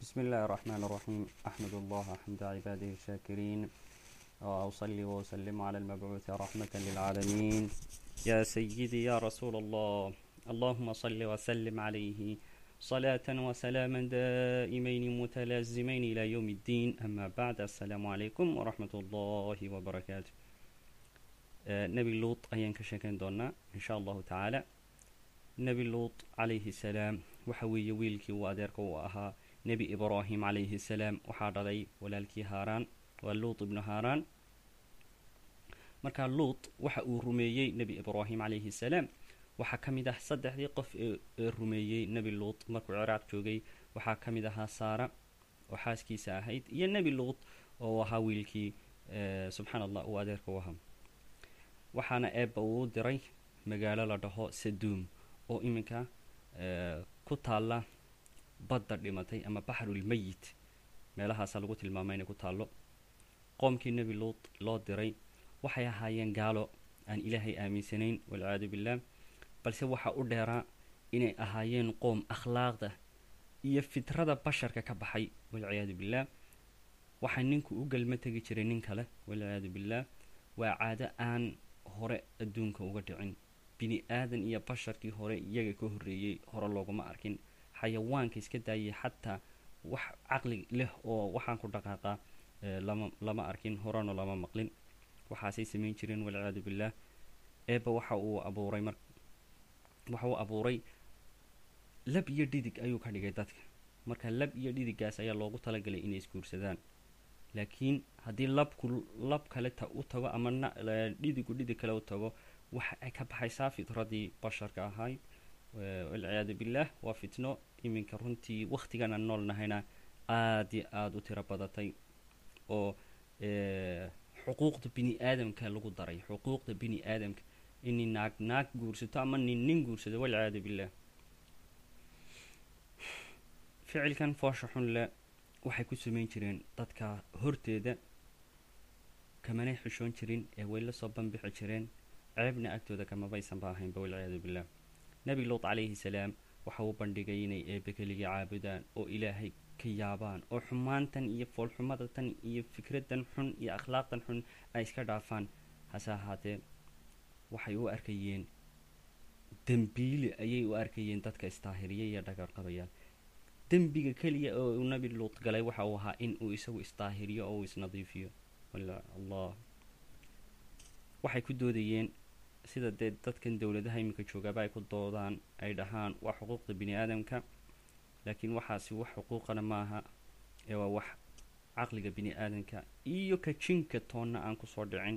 بسم الله الرحمن الرحيم أحمد الله حمد عباده الشاكرين وأصلي وأسلم على المبعوث رحمة للعالمين يا سيدي يا رسول الله اللهم صل وسلم عليه صلاة وسلاما دائمين متلازمين إلى يوم الدين أما بعد السلام عليكم ورحمة الله وبركاته آه، نبي لوط أيان كشكن دونا إن شاء الله تعالى nebi luut calayhi salaam waxa weeye wiilkii uu adeerka u ahaa nebi ibraahim calayhi salaam waxaa dhalay walaalkii haaraan waa luut ibnu haaraan markaa luut waxa uu rumeeyey nebi ibraahim calayhi salaam waxaa ka mid ah saddexdii qof ee ee rumeeyey nebi luut markuu ciraaq joogay waxaa ka mid ahaa saara oo xaaskiisa ahayd iyo nebi luut oo ahaa wiilkii subxaan allah uu adeerka u ahaa waxaana eebba uu diray magaalo la dhaho saduum oo iminka ku taalla badda dhimatay ama baxrulmeyit meelahaasa lagu tilmaamay inay ku taallo qoomkii nebi luut loo diray waxay ahaayeen gaalo aan ilaahay aaminsanayn walciyaadu billaah balse waxaa u dheeraa inay ahaayeen qoom akhlaaqda iyo fitrada basharka ka baxay walciyaadu billaah waxaa ninku u galma tegi jiray nin kale walciyaadu billaah waa caado aan hore adduunka uga dhicin bini aadan iyo basharkii hore iyaga ka horreeyey hore looguma arkin xayawaanka iska daayay xataa wax caqli leh oo waxaan ku dhaqaaqaa lama lama arkin horena lama maqlin waxaasay samayn jireen walciyaadu billaah eeba waxa uu abuuray mar waxa uu abuuray lab iyo dhidig ayuu ka dhigay dadka marka lab iyo dhidigaas ayaa loogu talagalay inay isguursadaan laakiin haddii labku lab kale ta u tago ama na dhidigu dhidig kale u tago waxa ay ka baxaysaa fitradii basharka ahayd walciyaadu billaah waa fitno iminka runtii wakhtigan aan nool nahayna aada iyo aada u tiro badatay oo xuquuqda bini aadamka lagu daray xuquuqda bini aadamka inay naag naag guursato ama nin nin guursado walciyaadu billaah ficilkan foosha xun le waxay ku samayn jireen dadka horteeda kamanay xishoon jirin ee way la soo banbixi jireen ceebna agtooda kamabaysanba ahaynba walciyaadu billaah nebi luut calayhi salaam waxa uu bandhigay inay eebe keligii caabudaan oo ilaahay ka yaabaan oo xumaantan iyo foolxumadatan iyo fikradan xun iyo akhlaaqdan xun ay iska dhaafaan hase ahaatee waxay u arkayeen dembiile ayay u arkayeen dadka istaahiriya iyo dhagarqabayaal dembiga keliya oo uu nebi luut galay waxa uu ahaa in uu isagu isdaahiriyo oo uu isnadiifiyo allah waxay ku doodayeen sida dee dadkan dowladaha iminka joogaaba ay ku doodaan ay dhahaan waa xuquuqda bini aadamka laakiin waxaasi wax xuquuqana maaha ee waa wax caqliga bini aadamka iyo ka jinka toonna aan kusoo dhicin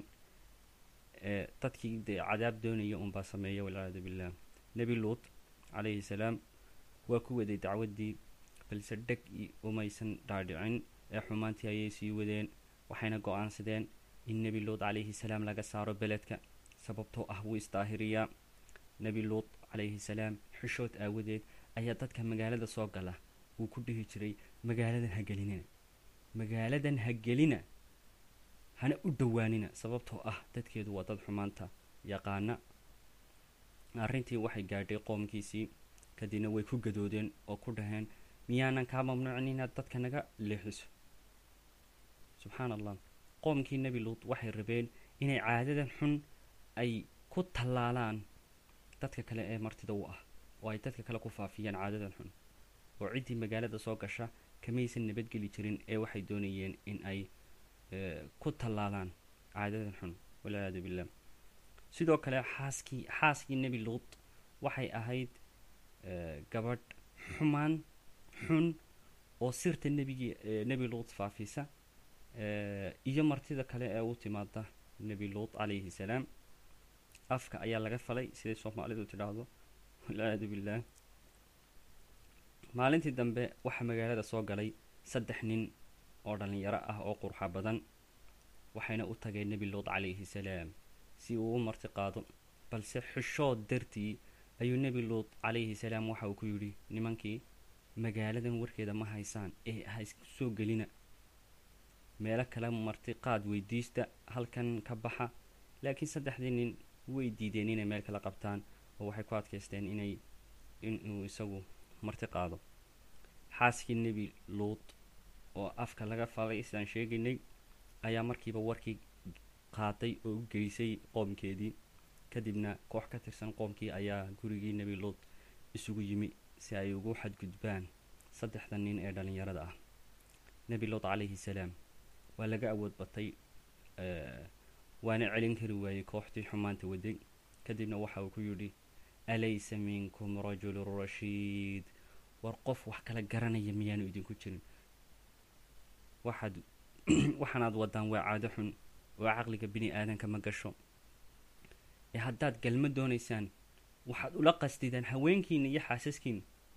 ee dadkii dee cadaab doonaya unbaa sameeya walciyaadu billaah nebi luut calayhi salaam waa ku waday dacwaddii balse dheg umaysan dhaadhicin ee xumaantii ayay sii wadeen waxayna go-aansadeen in nebi luut calayhi salaam laga saaro beledka sababtoo ah wuu isdaahiriyaa nebi luut calayhi salaam xishood aawadeed ayaa dadka magaalada soo gala wuu ku dhihi jiray magaaladan ha gelinina magaaladan ha gelina hana u dhowaanina sababtoo ah dadkeedu waa dad xumaanta yaqaana arrintii waxay gaadhay qoomkiisii kadibna way ku gadoodeen oo ku dhaheen miyaanan kaa mamnuucin inaad dadka naga leexiso subxaan allah qoomkii nebi luut waxay rabeen inay caadadan xun ay ku tallaalaan dadka kale ee martida u ah oo ay dadka kale ku faafiyaan caadadan xun oo ciddii magaalada soo gasha kamaysan nabadgeli jirin ee waxay doonayeen in ay ku tallaalaan caadadan xun walciyaadu billaah sidoo kale xaaskii xaaskii nebi luut waxay ahayd gabadh xumaan xun oo sirta nebigii nebi luut faafisa iyo martida kale ee u timaada nebi luut calayhi salaam afka ayaa laga falay siday soomaalidu tidhaahdo walciyaadu billaah maalintii dambe waxaa magaalada soo galay saddex nin oo dhallinyaro ah oo qurxa badan waxayna u tageen nebi luut calayhi salaam si uu u marti qaado balse xishood dartii ayuu nebi luut calayhi salaam waxa uu ku yidhi nimankii magaaladan warkeeda ma haysaan ee ha isku soo gelina meelo kale marti qaad weydiista halkan ka baxa laakiin saddexdii nin way diideen inay meel kala qabtaan oo waxay ku adkaysteen inay inuu isagu marti qaado xaaskii nebi luut oo afka laga falay sidaan sheegaynay ayaa markiiba warkii qaaday oo u geysay qoomkeedii kadibna koox ka tirsan qoomkii ayaa gurigii nebi luut isugu yimi si ay ugu xadgudbaan saddexda nin ee dhallinyarada ah nebi luut calayhi salaam waa laga awood batay waana celin kari waayey kooxdii xumaanta waday kadibna waxa uu ku yidhi alaysa minkum rajulun rashiid war qof wax kala garanaya miyaanu idinku jirin waxaad waxaanaad wadaan waa caado xun oo caqliga bini aadanka ma gasho ee haddaad galma doonaysaan waxaad ula qastidaan haweenkiina iyo xaasaskiina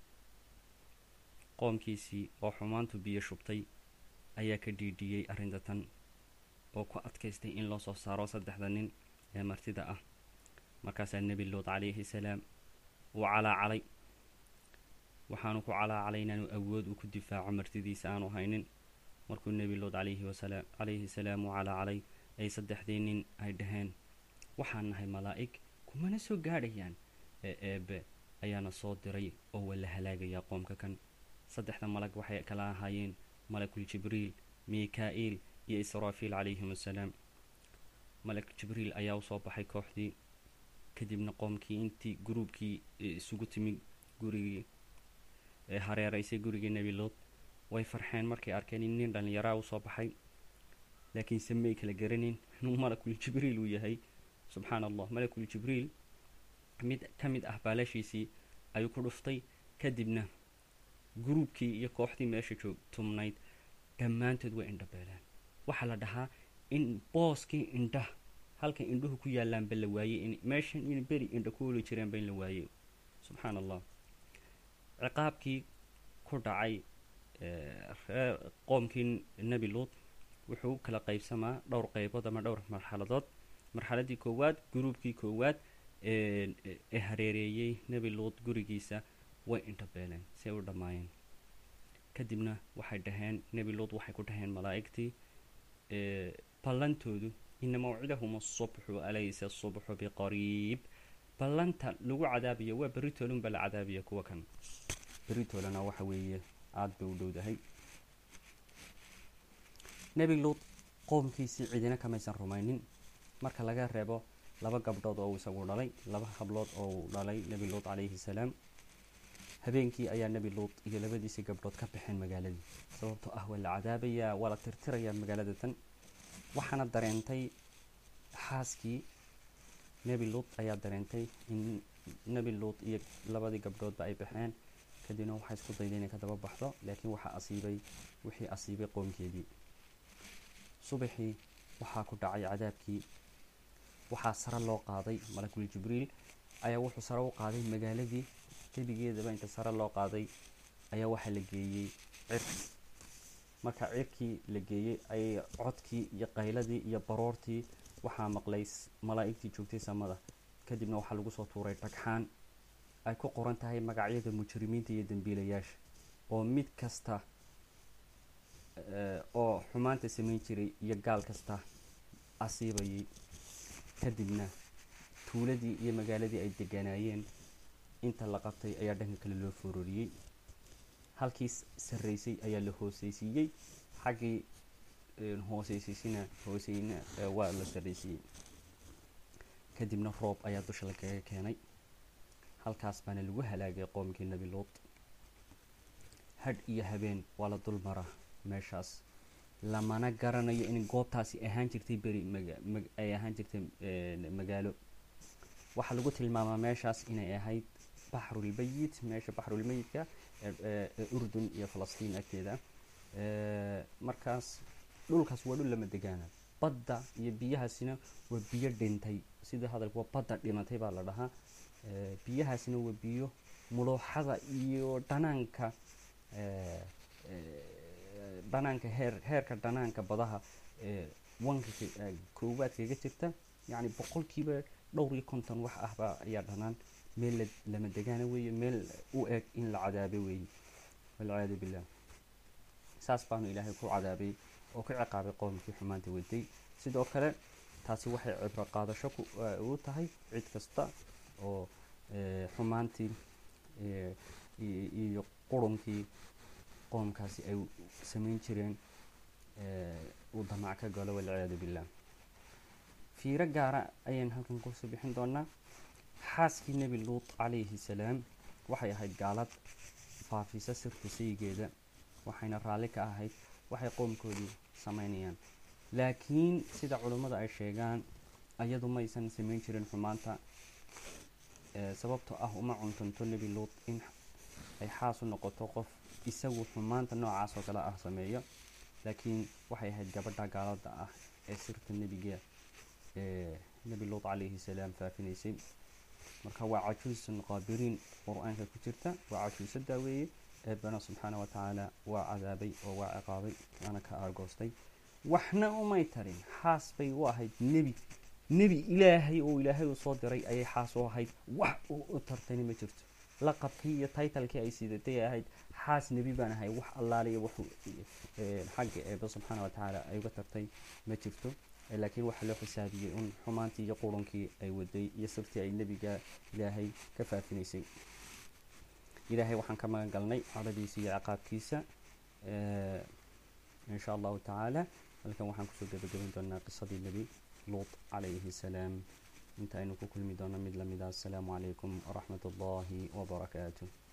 qoomkiisii oo xumaantu biyo shubtay ayaa ka dhiidhiyey arrinta tan oo ku adkaystay in loo soo saaro saddexda nin ee martida ah markaasaa nebi luut calayhi salaam uu calaacalay waxaanu ku calaacalay inaanu awood uu ku difaaco martidiisa aanu haynin markuu nebi luut calayhi wasalaam calayhi salaam uu calaacalay ay saddexdii nin ay dhaheen waxaan nahay malaa'ig kumana soo gaadhayaan ee eebe ayaana soo diray oo waa la halaagayaa qoomka kan saddexda malag waxay kala ahaayeen malakul jibriil mika-iil iyo israafiil calayhim assalaam malak jibriil ayaa usoo baxay kooxdii kadibna qoomkii intii gruubkii isugu timi gurigii ee hareeraysay gurigii nebi luut way farxeen markay arkeen in nin dhallinyaraa usoo baxay laakiinse may kala garanin inuu malakul jibriil uu yahay subxaan allah malakul jibriil mid ka mid ah baalashiisii ayuu ku dhuftay kadibna gruubkii iyo kooxdii meesha joog tumnayd dhammaantood way indhabeeleen waxaa la dhahaa in booskii indhaha halka indhuhu ku yaalaanba la waayey in meeshan in beri indha ku oli jireenba in la waayey subxaan allah ciqaabkii ku dhacay reer qoomkii nebi luut wuxuu u kala qaybsamaa dhowr qaybood ama dhowr marxaladood marxaladii koowaad gruubkii koowaad ee hareereeyey nebi luut gurigiisa way indhabeeleen si ay u dhammaayeen kadibna waxay dhaheen nebi luut waxay ku dhaheen malaa'igtii ballantoodu ina mawcidahum asubxu alaysa asubxu biqariib ballanta lagu cadaabayo waa beritoolunba la cadaabaya kuwa kan beritoolana waxa weeye aada bay u dhowdahay nebi luut qoomkiisii cidina kamaysan rumaynin marka laga reebo laba gabdhood oo uu isagu dhalay laba hablood oo uu dhalay nebi luut calayhi salaam habeenkii ayaa nebi luut iyo labadiisii gabdhood ka baxeen magaaladii sababtoo ah waa la cadaabayaa waa la tirtirayaa magaalada tan waxaana dareentay xaaskii nebi luut ayaa dareentay in nebi luut iyo labadii gabdhoodba ay baxeen kadibna waxay isku dayday inay ka daba baxdo laakiin waxaa asiibay wixii asiibay qoomkeedii subaxii waxaa ku dhacay cadaabkii waxaa sare loo qaaday malakul jibriil ayaa wuxuu sare u qaaday magaaladii gebigeedaba inta sare loo qaaday ayaa waxaa la geeyey cirki marka cirkii la geeyey ayay codkii iyo qayladii iyo baroortii waxaa maqlay malaa'igtii joogtay samada kadibna waxaa lagu soo tuuray dhagxaan ay ku qoran tahay magacyada mujrimiinta iyo dembiilayaasha oo mid kasta oo xumaanta samayn jiray iyo gaal kasta asiibayay kadibna tuuladii iyo magaaladii ay deganaayeen inta la qabtay ayaa dhanka kale loo fororiyey halkii sarraysay ayaa la hooseysiiyey xaggii hooseysiisina hooseyna waa la sarraysiiyey kadibna roob ayaa dusha lagaga keenay halkaas baana lagu halaagay qoomkii nebi luut hadh iyo habeen waa la dul maraa meeshaas lamana garanayo in goobtaasi ahaan jirtay beri ay ahaan jirtay magaalo waxaa lagu tilmaamaa meeshaas inay ahayd baxrulmeyit meesha baxrulmeyidka ee urdun iyo falastiin agteeda markaas dhulkaas waa dhul lama degaana badda iyo biyahaasina waa biyo dhintay sida hadalka waa badda dhimatay baa la dhahaa biyahaasina waa biyo mulooxada iyo dhanaanka dhanaanka heer heerka dhanaanka badaha wanka koowaad kaga jirta yacni boqolkiiba dhowr iyo konton wax ahba ayaa dhanaan meel lama degaana weeye meel u eg in la cadaabe weeye walciyaadu billah saas baanu ilaahay ku cadaabay oo ku ciqaabay qoomkii xumaanta waday sidoo kale taasi waxay cibro qaadasho u tahay cid kasta oo xumaantii iyo qurunkii qoomkaasi ay samayn jireen uu damac ka galo walciyaadu billah fiiro gaara ayaan halkan kusoo bixin doonaa xaaskii nebi luut calayhi salaam waxay ahayd gaalad faafisa sirta sayigeeda waxayna raalli ka ahayd waxay qoomkoodii samaynayaan laakiin sida culummada ay sheegaan ayadu maysan samayn jirin xumaanta sababtoo ah uma cuntunto nebi luut in ay xaas u noqoto qof isagu xumaanta noocaas oo kale ah sameeyo laakiin waxay ahayd gabadha gaalada ah ee sirta nebiga nebi luut calayhi salaam faafinaysay marka waa cajuusun qaabiriin qur-aanka ku jirta waa cajuuso daaweeye eebana subxaana wa tacaala waa cadaabay oo waa ciqaabay waana ka aargoostay waxna umay tarin xaas bay u ahayd nebi nebi ilaahay oo ilaahay uu soo diray ayay xaas u ahayd wax uu u tartayna ma jirto laqabkii iyo taytalkii ay siidatay ahayd xaas nebi baan ahay wax allaaliya wuxuu xagga eeba subxaana wa tacaala ay uga tartay ma jirto laakiin waxaa loo xisaabiyey un xumaantii iyo qurunkii ay waday iyo sirtii ay nebiga ilaahay ka faafinaysay ilaahay waxaan ka magan galnay cadadiisa iyo ciqaabkiisa in sha allahu tacaala halkan waxaan kusoo gebagaban doonaa qisadii nebi luut calayhi salaam inta aynu ku kulmi doono mid lamida assalaamu calaykum waraxmat ullahi wabarakaatu